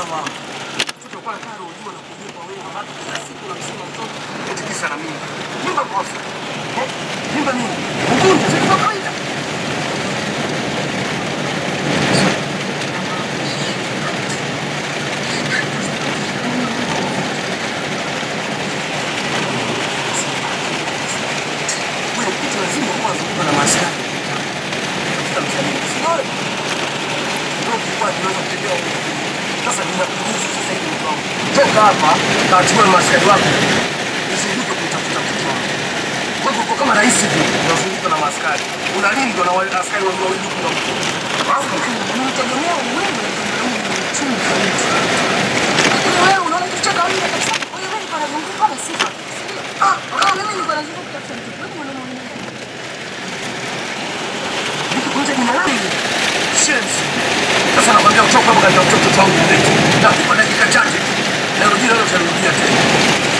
sawa. Mtoto kwa karo ujue na kuogopa wewe maana kila siku unamsema mtoto eti kisa na mimba. Mimba kosa. Eh? Mimba nini? Ugonjwa si kwa kawaida. Wewe kitu lazima kwanza uwe na maskani. Tafuta msanii. Sio? Ndio kwa tunaweza kutembea huko. Sasa ninakuruhusu sasa hivi mtu wangu. Toka hapa, kachukua maskani wako. Usinduke kutafuta mtoto wangu. Wewe uko kama rais hivi, unazunguka na maskari. Unalindwa na wale askari wawili wawili kwa mtu. Unategemea wewe ndio uchumi kabisa. Lakini wewe unaona kitu cha kawaida kabisa. Wewe wewe niko nazunguka kama sifa. Ah, ah, mimi niko nazunguka kutafuta mtu. Wewe mwana mwana. Nikukunja jina langu. Shenzi. Sasa nakwambia utoka hapa katika mtoto wangu. Nakupa dakika chache. Narudia leo utarudia tena.